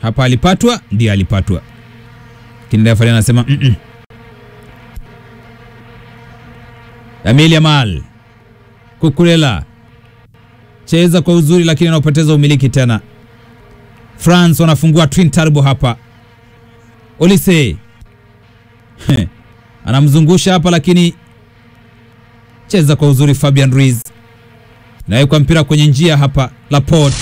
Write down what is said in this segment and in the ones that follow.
hapa alipatwa, ndiye alipatwa, lakini refa anasema mm -mm. Lamine Yamal Kukurela cheza kwa uzuri, lakini anapoteza umiliki tena. France wanafungua twin turbo hapa. Olise anamzungusha hapa, lakini cheza kwa uzuri. Fabian Ruiz nawekwa mpira kwenye njia hapa. Laporte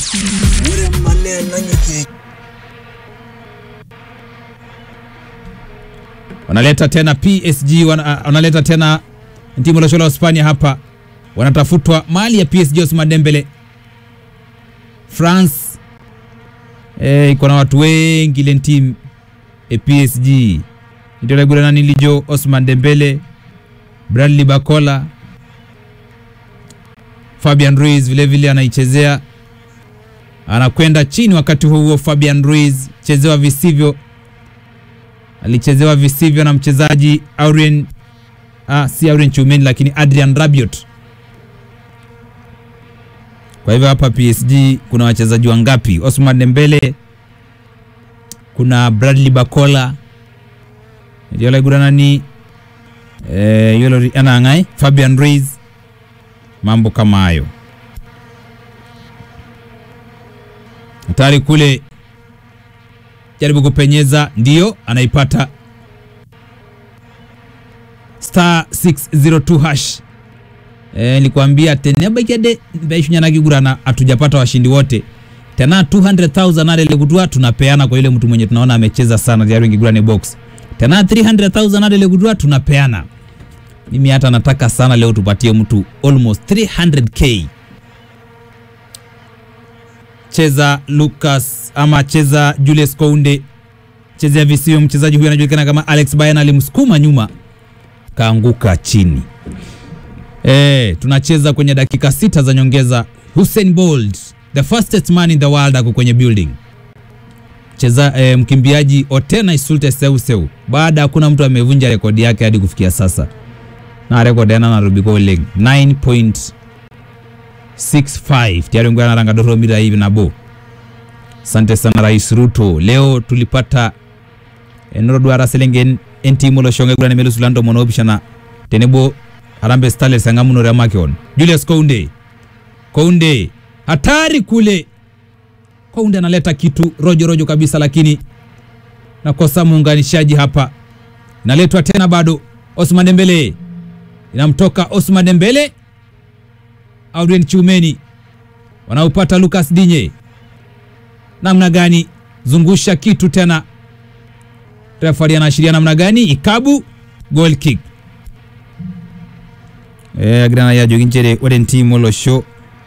wanaleta tena PSG wana, wanaleta tena timu la shola Hispania hapa, wanatafutwa mali ya PSG. Ousmane Dembele France eh, iko na watu wengi ile timu e PSG itolegula nilijo Ousmane Dembele, Bradley Bakola, Fabian Ruiz vile vile anaichezea, anakwenda chini. Wakati huo huo, Fabian Ruiz chezewa visivyo, alichezewa visivyo na mchezaji Aurien Ah, si Aurien Tchouameni lakini Adrian Rabiot. Kwa hivyo hapa PSG kuna wachezaji wangapi? Ousmane Dembele, kuna Bradley Bakola yole guranani eh, yole anangai Fabian Ruiz, mambo kama hayo. Hatari kule, jaribu kupenyeza, ndiyo anaipata star 602 hash. Eh, nilikwambia tena bakede baishunyana kigurana hatujapata washindi wote. Tena 200,000 ale legudua tunapeana kwa yule mtu mwenye tunaona amecheza sana tayari ngigurane box. Tena 300,000 ale legudua tunapeana. Mimi hata nataka sana leo tupatie mtu almost 300k. Cheza Lucas ama cheza Julius Kounde. Chezea visio mchezaji huyu anajulikana kama Alex Bayana alimsukuma nyuma kaanguka chini. E, tunacheza kwenye dakika sita za nyongeza. Hussein Bolt the fastest man in the world ako kwenye building. Cheza e, mkimbiaji Otena Isulte Seuseu, baada hakuna mtu amevunja rekodi yake hadi kufikia sasa, na rekodi yana Nairobi kwa leg 9.65 tayari ngwana naranga doro mira hivi nabo. Asante sana Rais Ruto, leo tulipata enorodwara selengen entimu lo shonge gulane melu sulando mono bishana tenebo Harambee Starlets sangamuno ya makion Julius Kounde Kounde hatari kule Kounde analeta kitu rojo rojo kabisa, lakini nakosa muunganishaji hapa. Inaletwa tena bado Ousmane Dembele, inamtoka Ousmane Dembele. Aurien Tchouameni wanaupata Lucas Digne, namna gani? Zungusha kitu tena refari anaashiria namna gani? Ikabu goal kick eh agrana ya joginchere oden team olosho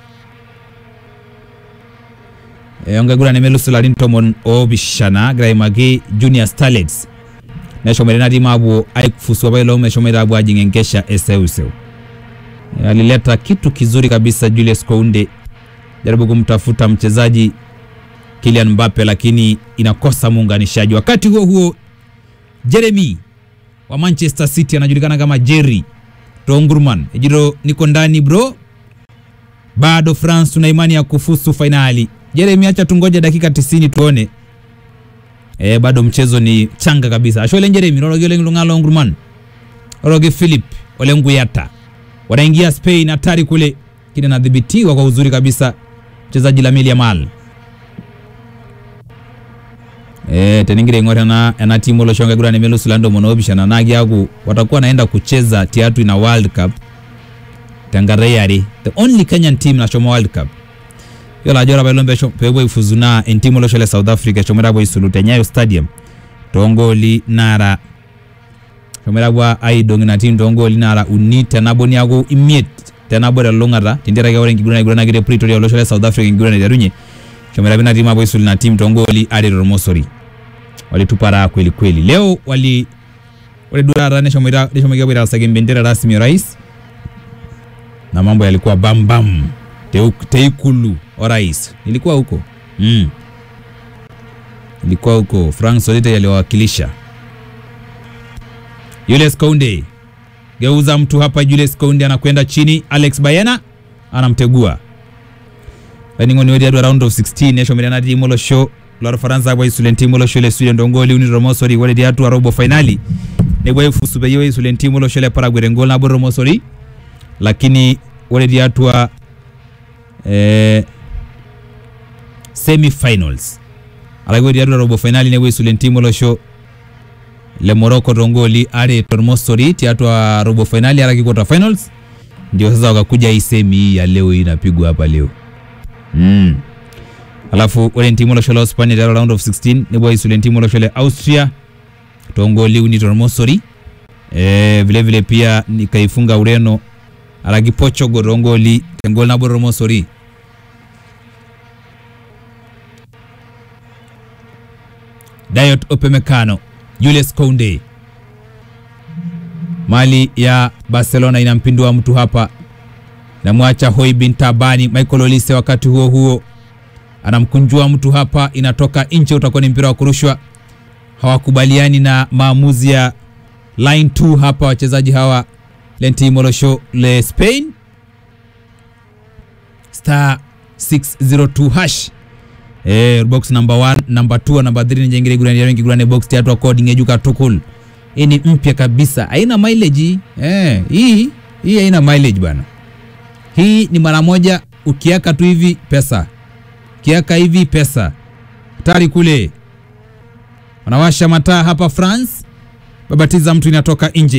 eh onga gurane melu sularin tomon obishana graimage junior starlets neshomere nadi mabu aikufuswa bailo meshomere abu ajingenkesha eseuseu e, alileta kitu kizuri kabisa Julius Kounde jaribu kumtafuta mchezaji Kylian Mbappe lakini inakosa muunganishaji wakati huo huo Jeremy wa Manchester City anajulikana kama Jerry Tongurman ejiro niko ndani bro, bado France tuna imani ya kufusu fainali. Jeremy, acha tungoje dakika 90 tuone. E, bado mchezo ni changa kabisa. Ashole Jeremy rorogele ngalo Ngurman roroge Philip ole Nguyata wanaingia Spain, hatari kule, kile nadhibitiwa kwa uzuri kabisa mchezaji Lamine Yamal Eh, teningire ngore na na timu lo shonga gurane melu sulando monobishana nagi yagu watakuwa naenda kucheza tiatu ina World Cup Tangareyari the only Kenyan team na shoma World Cup yola jora balombe pebo ifuzuna en timu lo shole South Africa shomera boy sulute Nyayo Stadium tongoli nara shomera bwa aidong na timu tongoli nara unita naboni yagu imiet tena bora longara tindira ga orengi gurane gurane gire Pretoria lo shole South Africa gurane yarunye shomera bina timu boy sulina timu tongoli ari Romosori walitupa raha kweli kweli. Leo wali walidurara neshomegabwira sage bendera rasmi ya rais na mambo yalikuwa bambam bam. Teikulu wa rais ilikuwa huko mm. ilikuwa huko Frank Solite yaliwawakilisha. Julius Kounde geuza mtu hapa. Julius Kounde anakwenda chini, Alex Bayena anamtegua laningoni wedi round of 16 neshomera nati molo show lor faransa bwa isulen timu olosho le sweden dongoli uni romosori ore tiatua robo finali nepuo aifusu peyie isulen timu olosho le paraguay engol nabo romosori lakini ore tiatua eh, semifinals alake ore tiatua robo finali nepuo aisulen timu olosho le morocco tongoli are tormosori tiatua robo finali araki quarter finals ndio sasa wakakuja hii semi hii ya leo hii inapigwa hapa leo mm. alafu ore ntimu olosho le Hispania tiatua round of 16 nepuo aisule ntimu olosho le Austria tongoli uni tormosori e, vile vile pia nikaifunga Ureno araki Portugal tongoli tengol nabo tormosori Dayot Upamecano Julius Kounde mali ya Barcelona inampindua mtu hapa, namwacha Hoi bin Tabani. Michael Olise wakati huo huo anamkunjua mtu hapa, inatoka nje, utakuwa ni mpira wa kurushwa. Hawakubaliani na maamuzi ya line 2 hapa, wachezaji hawa lenti molosho le Spain star 602 hash eh, box number 1 number 2 number 3 ni jengire gurani wengi gurani box tatu coding ejuka tukul hii ni mpya kabisa, haina mileage eh. Hii hii haina mileage bwana, hii ni mara moja, ukiaka tu hivi pesa, ukiaka hivi pesa tari kule. Wanawasha mataa hapa France, babatiza mtu inatoka nje.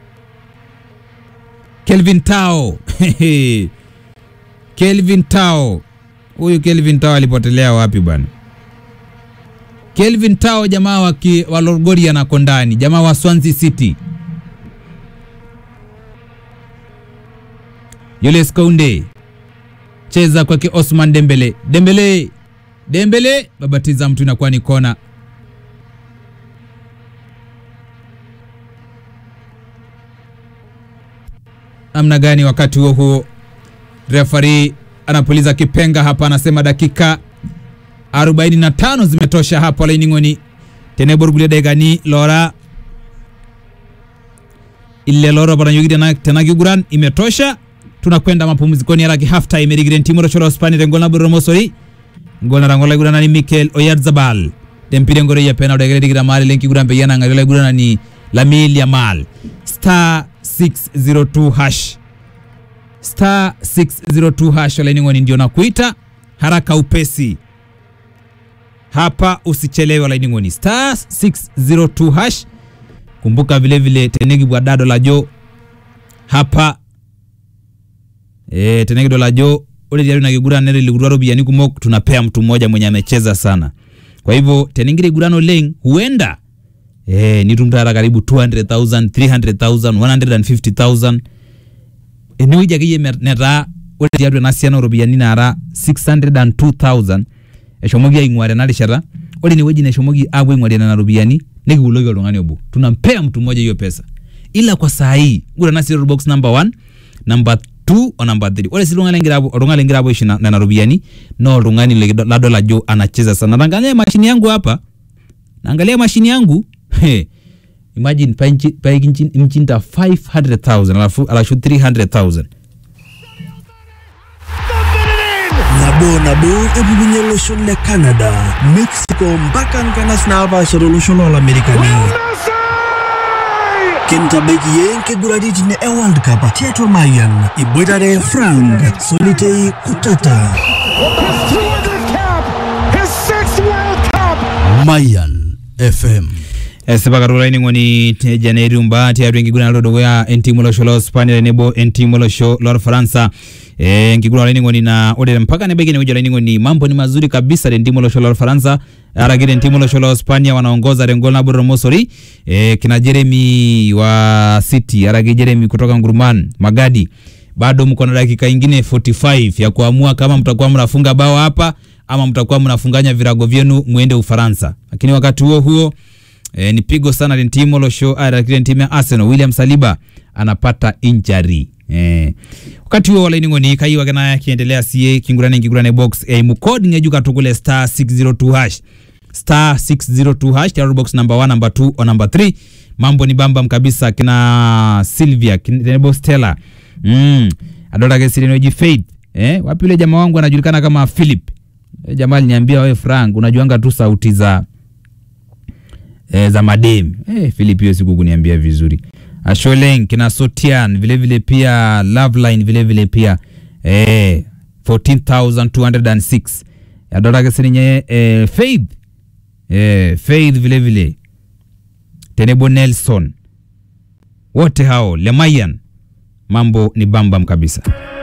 Kelvin Tao Kelvin Tao, huyu Kelvin Tao alipotelea wapi bwana? Kelvin Tao jamaa wa, ki, wa Lorgoria na Kondani, jamaa wa Swansea City. Julius Kounde cheza kwake Osman Dembele, Dembele, Dembele babatiza mtu, inakuwa ni kona. Namna gani? Wakati huo huo refari anapuliza kipenga hapa, anasema dakika 45 zimetosha hapo laining'oni teneborgulie daigani lora ile loro baranyogire tena, tena kiguran imetosha tunakwenda mapumzikoni araki half time erigire ntimo rochoro spani rengol na boromosori ngol na rangola gurana ni Mikel Oyarzabal dempire ngore ya pena odegere digira mali lenki guran pe yana ngare gurana ni Lamine Yamal star 602 hash star 602 hash laining'oni ndio nakuita haraka upesi hapa usichelewe laining'oni star 602 hash kumbuka vile vile tenegi bwa dado la jo hapa e, tenegi dola jo ule diari na kigura nere ligurwa robiani kumok tunapea mtu mmoja mwenye amecheza sana kwa hivyo tenengire gurano leng huenda e, nitumtara karibu 200,000 300,000 150,000 enewueji akeyie netaa ore tiatua ena siana oropiyiani naara 602,000 eshomoki aing'uare ena rishata ore inewueji neshomoki apuo aing'uarie nena ropiyiani nikiuloki oltung'ani obo tunampea mtu mmoja hiyo pesa ila kwa saa hii gura ena serial box number 1 number 2 o number 3 ore si oltung'ani lengira apuo oltung'ani lengira apuo aisho nena ropiyiani na oltung'ani likido- ladol ajo anacheza sana naangalia mashini yangu hapa naangalia mashini yangu he, imagine painchi- paikinchi- mchinta 500,000 alafu alashu 300,000 nabo nabo epukunye olosho le canada mexico mpaka nkanas naapaasha tolosho loolamerikani kintabaiki ye nkiguraritin e world cup tiatua mayan iboitare frank solitei kutata His 200th cap, his sixth World Cup. mayan fm esipa katukul ainining'oni te janeiri umba tiatua enkiguran nalodukuya entimu olosho lo Spania tenebo entimu olosho lorfaransa Eh, enkiguran olainining'oni na ore mpaka nebaiki inewueji olainining'oni mambo ni mazuri kabisa tentimu olosho lorfaransa araki tentimu olosho lo Spania wanaongoza tengol nabo tormosori eh, kina Jeremy wa City araki Jeremy kutoka Nguruman Magadi bado mko na dakika ingine 45 ya kuamua kama mtakuwa mnafunga bao hapa ama mtakuwa mnafunganya virago vyenu mwende Ufaransa. Lakini wakati huo huo e, ni pigo sana la timu olosho lakini timu ya Arsenal William Saliba anapata injury. Eh. Wakati huo walaining'oni kaiwa kana kiendelea sie kingurane kingurane box e, mukodi ngejuka tukule star 602 hash star 602 hash tayari box number 1 number 2 o number 3 mambo ni bambam kabisa kina Sylvia kina Stella mm. adolake sirenoji Faith eh wapi yule jamaa wangu anajulikana kama Philip E, jamaa aliniambia we Frank, unajuanga tu sauti za e, za madem. E, Philip hiyo siku kuniambia vizuri. Asholeng kina Sotian vile vile pia Loveline vile vile pia e, 14206 yadorake sininye e, Faith e, Faith vile vile Tenebo Nelson wote hao Lemayan, mambo ni bambam kabisa.